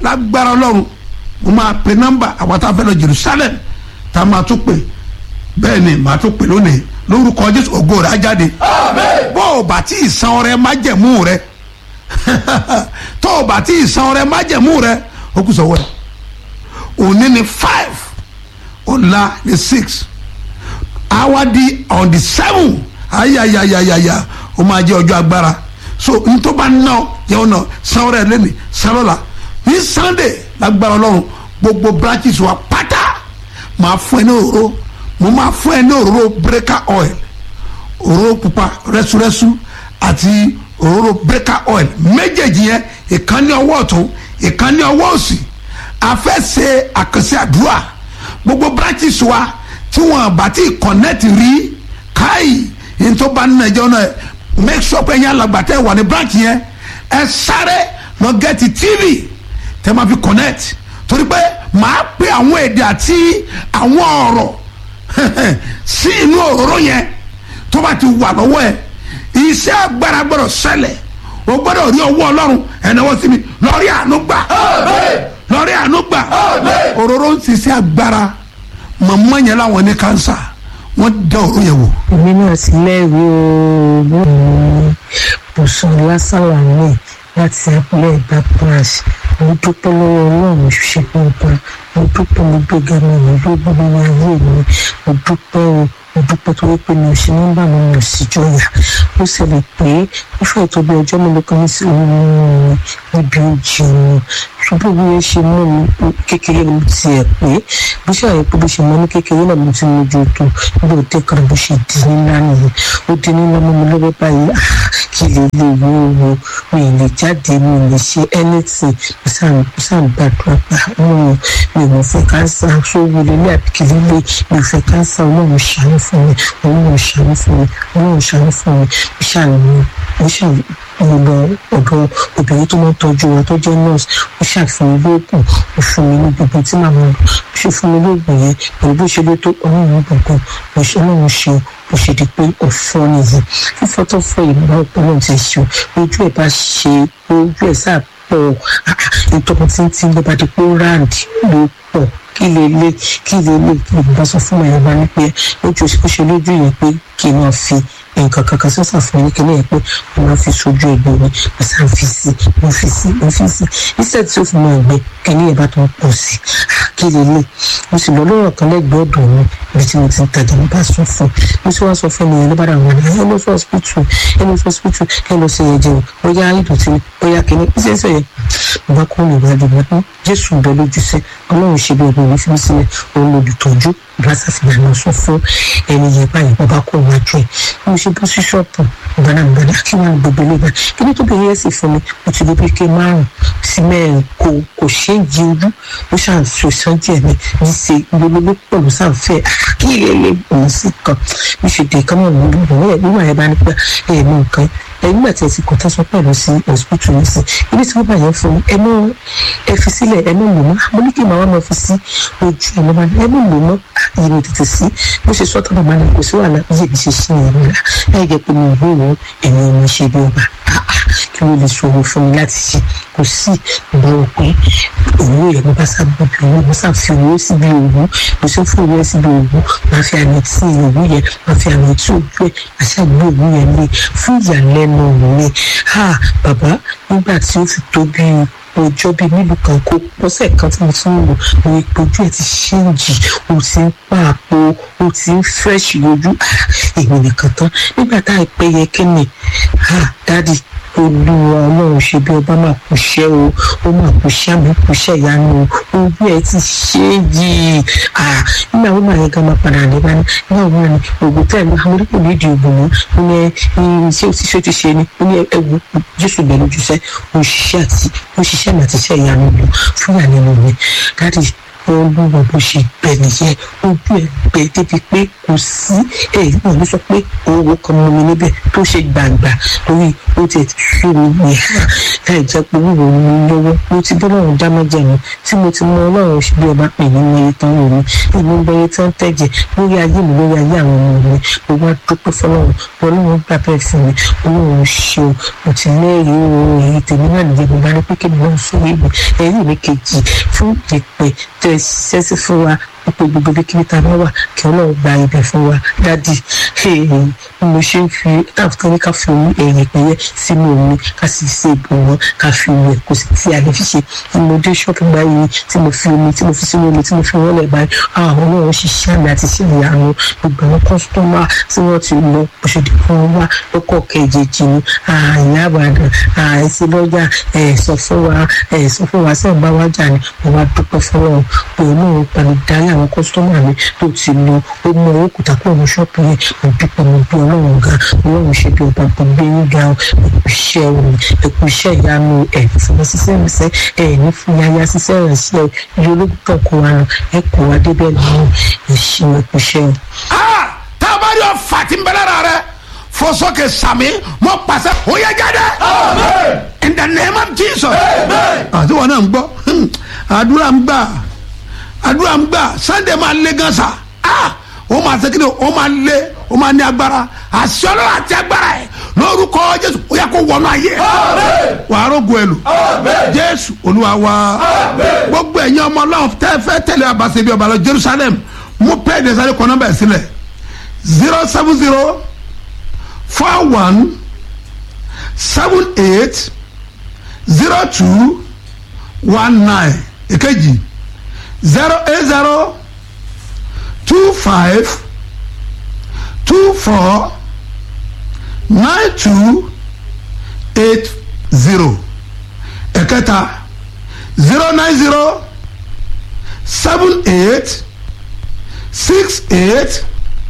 lágbára ọlọ́run mo máa pe nọ́mbà àwọn tá a fẹ́ lọ Jerusalem tá a máa tún pè bẹ́ẹ̀ ni màá tún pè lónìí lórúkọ Jésù ògo rẹ̀ á jáde bó o bá tí ì san ọrẹ májẹ̀mú rẹ tó o bá tí ì san ọrẹ májẹ̀mú rẹ ó kù sọ́wọ́ ẹ̀ òní ni five ọ̀la ni six àwa di on the seven ayayayayaya ó máa jẹ́ ọjọ́ agbára so ntọ́ bá ná ọ yẹ ọ nà san ọrẹ lẹ́nu san lọ́la ní Sunday lágbára ọlọ́run gbogbo branches wa pátá máa fún ẹ ní òróró mo máa fún ẹ ní òróró breaker oil òróró pupa rẹ́súrẹ́sú àti òróró breaker oil méjèèjì yẹn ìkan ní ọwọ́ ọ̀tún ìkan ní ọwọ́ òsì a fẹ́ ṣe àkànṣe àdúrà gbogbo branches wa tí wọn bá ti connect rí káyì yìí tó bá nínú ẹjọ́ náà make sure pé yẹn alàgbàtẹ́ wà ní branch yẹn ẹ sáré lọ get tv tẹ́ máa fi connect torí pé màá pe àwọn èdè àti àwọn ọ̀rọ̀ sí inú òróró yẹn tó bá ti wà lọ́wọ́ ẹ̀ iṣẹ́ agbára gbọ́dọ̀ ṣẹlẹ̀ o gbọ́dọ̀ rí ọwọ́ ọlọ́run ẹ̀náwó sí mi lọ́rí àánú gbà lọ́rí àánú gbà òróró ń ṣiṣẹ́ agbára màmá yẹn láwọn ní kánsà wọ́n dá òróró yẹn wò. èmi náà ti lẹ́rìí o lónìí bùsùn lásàlà ní láti abúlé ìgbà branch mo dúpẹ́ lọ́wọ́ ọlọ́run ṣe gbọ́ngbọ́n mo dúpẹ́ mo gbéga mi mo gbégbó nínú ayé mi mo dúpẹ́ o mo dúpẹ́ tó wípé mi ò ṣe nọ́mbà mi mi ò sì jọyà ó ṣẹlẹ̀ pé ó fẹ́ tó bí ọjọ́ mélòó kan ní sí òun níbi ojú mi ṣùgbọ́n bí wọ́n ṣe mú mi kékeré ni mo ti ẹ̀ pé bó ṣe àyè pé bó ṣe mọ ní kékeré náà mo ti mójú tó nígbà òde kan bó ṣe di nílá nìyẹn ó di nílá mọ́ mi lọ́wọ́ báyìí kí lè lè wo wo mi ì lè jáde mi ì lè ṣe anything mo sàn gbàdúrà pa ọlọ́run mi ò fẹ́ káńsà sówó lélẹ̀ àbíkí lílé mi ò fẹ́ káńsà ọlọ́run ṣàánú fún mi ọlọ́run ṣàánú fún mi ọlọ́run ṣàánú fún mi mo ṣàánú mo ṣàánú mo lọ ọ̀dọ̀ obìnrin tó máa ń tọ́jú wa tó jẹ́ nurse ó ṣàfihàn lóògùn ó fún mi ní gbogbo tí màmá lò ó ṣe fún mi lóògùn yẹn pẹ̀lú bó ṣe ló tó ọlọ́run gbọ̀ngàn bó ṣe ọlọ́run ṣe bó ṣe di pé ọ̀fọ́ nìyí fífọ́ tó fọ́ ìmọ̀ ọ̀pọ̀lọ́ ti ṣe ojú ẹ̀ bá ṣe ojú ẹ̀ sáà pọ̀ nítorí tí ń tí ń lọ́ba di pé ó ráǹdì ló pọ̀ kí lè lé kí lè lé ìgbà sọ fún mi ẹ̀rọ ní pé lójú ó ṣe lójú yẹn pé kí n máa fi nǹkan kankan sọ́sà fún mi kíní yẹn pé mo máa fi sojú ẹgbẹ́ mi mo sá ń fi sí mo fi sí mo fi sí iṣẹ́ tí ó fi mọ ẹgbẹ́ kíní yẹn bá tó ń pọ̀ sí kí lè lé mo sì lọ lọ́rọ̀ kan lẹ́gbẹ̀ẹ́ ọ̀dọ̀ mi ibi tí mo ti ń tajà mo bá sọ fún mo sì wá sọ fún mi yẹn ló bá dà wọ́n ní ẹ lọ sí hospital ẹ lọ sí hospital ẹ lọ sí ẹ̀jẹ̀ o bóyá ìdọ̀tí ni bóyá kíní iṣẹ́ iṣẹ́ yẹn mo bá kó lè wájú mi pé Jésù ń bẹ lójú sí Ọlọ́run ṣe bí ọgbọ̀n mi fi mí sílẹ̀ òun lòdùtọ́jú ìbáṣà fi gbàgbọ́ sọ fún ẹni yẹn báyìí mo bá kó wájú ẹ̀ mo ṣe bó sí ṣọ́ọ̀pù ìbáná ìbáná kí wọ́n á gbogbo ilé bá kí ní tó bẹ̀rẹ̀ sí fún mi mo ti di pé ké márùn sí mẹ́rin kò kò ṣe é di ojú ó ṣàn so sán díẹ̀ mi ní ṣe gbogbo ló pọ̀ ló sàn fẹ́ kí ilé ilé òun sì kan bí ṣe dé kọ́mọ̀ mi ló wọ̀ nígbà yẹn bá ní pé ẹ̀ mú nǹkan ẹ̀ nígbà tí ẹ ti kọ́tà sọ pẹ̀lú sí hospital ní sí ibi tí wọ́n bá yẹn fún ẹ mọ́ ẹ fi sílẹ̀ ẹ mọ́ lò mọ́ mo ní kí màá wá máa fi sí ojú ẹ mọ́ ẹ mọ́ lò mọ́ yìí ni tètè sí bó ṣe sọ́tọ̀ bàbá náà kò sí wàhálà bí èmi ṣe ṣí ìyẹn nílá láì jẹ́ pé mi ò rí ìwọ̀n ẹ̀mí ọmọ ṣe bí ọba kí ló lè ṣòro fún mi láti ṣe kò sí ìgbà wò pé òwú yẹn mo bá sábà bí owó mo sá fi owó síbi òwú mo ṣe fún owó síbi òwú máa fi àmì tí òwú yẹn máa fi àmì tí ojú ẹ̀ àṣà gbé òwú yẹn lé fún ìyàlẹ́nu mi bàbá nígbà tí ó fi tó bíi ọjọ́ bíi mélòó kan kó pọ́sẹ̀ kan tí mo tún ń lò mo rí pé ojú ẹ̀ ti ṣéǹjì o ti ń pààpọ̀ o ti ń fẹ́ṣì ojú èmi nìkan tán nígbà tá àìpẹ́ yẹ kí ni dádì olúwa ọlọ́run ṣe bí ọba máa kú iṣẹ́ o ó máa kú iṣẹ́ àmì kú iṣẹ́ ìyanu o ojú ẹ̀ ti ṣéǹjì nígbà wo màá yẹ ká máa padà ní bá ní nígbà wo ni ògùn tẹ̀ ní àwọn oníkò ní ìdí ògùn mọ́ ó ní iṣẹ́ òṣìṣẹ́ ti ṣe ni ó ní ẹ̀wù jésù bẹ̀rù jùṣẹ́ òṣìṣẹ́ àti òṣìṣẹ́ mi àti iṣẹ́ ìyanu lò fún ìyàlẹ́nu mi dáàdì olúwa bó ṣe bẹ nìyẹn ojú ẹ bẹ débi pé kò sí ẹ wọn ló sọ pé owó kan mọ mi níbẹ̀ tó ṣe gbàǹgbà torí ó ti fi mi ní ha ẹ jẹ́ pé wíwo mi lọ́wọ́ mo ti bọ́ lọ́run dá májẹ̀mú tí mo ti mọ ọlọ́run ṣe bí ọba pè ní iye tán wò mí èmi ń bẹ̀rẹ̀ tán tẹ̀jẹ̀ lórí ayé mi lórí ayé àwọn ọmọ mi mo wá dúpẹ́ fọlọ́run ọlọ́run gbà bẹ́ẹ̀ fún mi ọlọ́run ṣe o mo ti lẹ́rìí o èyí tèmi náà nìyẹn mo bá ní pé kí ni wọ́n sọ èyí ẹ̀rí mi kejì fún ìpè tẹ̀ ṣiṣẹ́ sí fún wa pé gbogbo bí kíbi tá a bá wà kí ọlọ́run gba ibẹ̀ fún wa dádì mo ṣe ń fi táàbùtàn ní ká fi omi ẹ̀yìn pẹ̀yẹ sínú omi ká sì ṣe ìbùwọ́n ká fi wẹ̀ kò sí tí a lè fi ṣe tí mo dé ṣọ́ọ̀bù báyìí tí mo fi omi tí mo fi sínú omi tí mo fi wọ́n lẹ̀ báyìí àwọn ọlọ́run ṣiṣẹ́ àmì àti ṣe ìyanu gbogbo àwọn kọ́sítọ́mà tí wọ́n ti lọ òṣèlú kan wá lọ́kọ̀ kejì ní àyà àbàdàn àìsí lọ́jà ẹ̀ sọ fún wa ẹ̀ sọ fún wa sẹ́ẹ̀ bá wájà ni mo wá dúpẹ́ fọlọ́run pé olóòrùn pẹ̀lú dárí àwọn kọ́sítọ́mà mi tó ti lọ ó mú owó kùtà kúrò ní ṣọ́ọ̀bù yẹn mo dúpẹ́ mo bí ọlọ́run ga ọlọ́run ṣe bí ọba tó gbé yín ga ẹ̀kú iṣẹ́ òun ẹ̀kú iṣẹ́ ìyanu ẹ̀ fún ṣiṣẹ́ ìrìnsẹ́ ẹ̀ ní fún yáyá ṣiṣẹ́ ìrìnsẹ́ iye ológun tó kó wa lọ ẹ̀ kó wa débẹ̀ lọ́wọ́ ìṣe ẹ̀kú iṣẹ́ o. tá a bá rí ọfà tí ń bẹ lára rẹ fọsọkè sàmì mọ pàṣẹ ó yẹ jáde. in the name of jesus. àti wọn náà ń gbọ́ àdúrà ń gbà àdúrà ń gbà sunday máa lé gan sa ó máa ṣe kí ni ó máa lé ó máa ní agbára àṣẹ ọlọ́run àti agbára ẹ̀ lórúkọ jésù ó yẹ kó wọnú ayé wàá rògbò ẹ lò jésù olúwa wa gbogbo ẹ̀yin ọmọ ọlọ́run tẹ́ fẹ́ tẹ̀lé abàṣẹ bí ọba lọ jerusalem mú pẹ́ẹ́ ní sáré kọ́ nọ́mbà ẹ̀ sílẹ̀ zero seven zero four one seven eight zero two one nine èkejì zero eight zero two five two four nine two eight zero ẹ̀kẹta zero nine zero seven eight six eight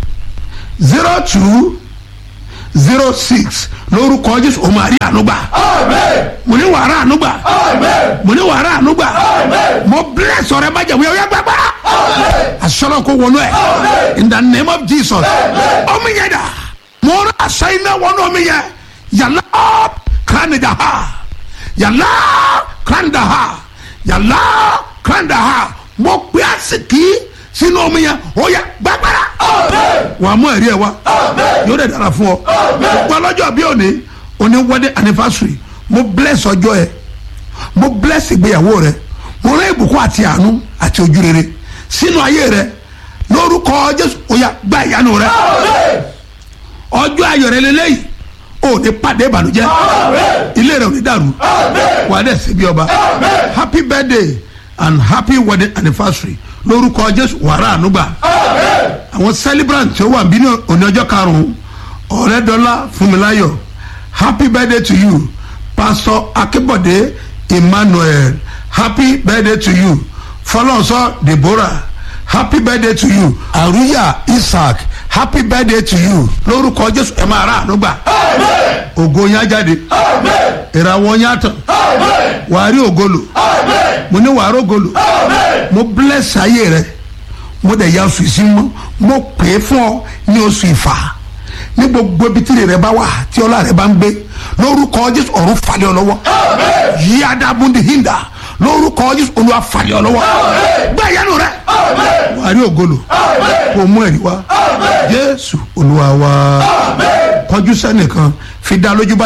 zero two zero six lórúkọ jésù o máa rí ànúgbà mo ní wàrà ànúgbà mo ní wàrà ànúgbà mo bless ọrẹ má jẹun yẹ gbàgbà asọlọ kó wọnú ẹ in the name of jesus ọmọ yẹn dà mo rà aṣọ iná wọnú ọmọ yẹn yàrá kánidà ha yàrá kánidà ha yàrá kánidà ha mo pè á sì kí sínú omi yẹn ó yẹ gbàgbára. wà á mú ẹ̀rí ẹ̀ wá yóò dẹ̀ dára fún ọ. gbọ́ lọ́jọ́ bí òní òní wedding anniversary mo bless ọjọ́ ẹ mo bless ìgbéyàwó rẹ mo rán ìbùkún àti àánú àti ojú rere sínú ayé rẹ lórúkọ jésù ó yá gba ìyanu rẹ ọjọ́ ayọ̀ rẹ lélẹ́yìí ò ní pàdé ìbànújẹ́ ilé rẹ ò ní dàrú wà á dẹ̀ síbi ọba happy birthday and happy wedding anniversary lórúkọ jésù wàrà ànúgbà àwọn celebrant tí ó wà bí ní òní ọjọ́ karùn-ún ọ̀rẹ́dọ́lá fúnmiláyọ̀ happy birthday to you pastor akébọ̀dé emmanuel happy birthday to you fọlọ́nsọ deborah happy birthday to you àrúyà isaac happy birthday to you lórúkọ jésù ẹ máa rà ànúgbà ògo yín á jáde ìràwọ̀ yín á tàn wàá rí ògolo mo ní wàá rógolo mo bless ayé rẹ mo dẹ̀ ya oṣù ìsinmi mo pè é fún ọ ní oṣù ìfà ní gbogbo ibi tí rẹ bá wà tí ọlá rẹ bá ń gbé lórúkọ jésù ọ̀run falẹ̀ ọ lọ́wọ́ yí adábúndì hinda lórúkọ jésù olúwa falẹ̀ ọ lọ́wọ́ gbé ìyanu rẹ wàá rí ògolo kò mú ẹ̀rí wá jésù olúwa wá kọjú sẹ́nìkan fi dá lójú bá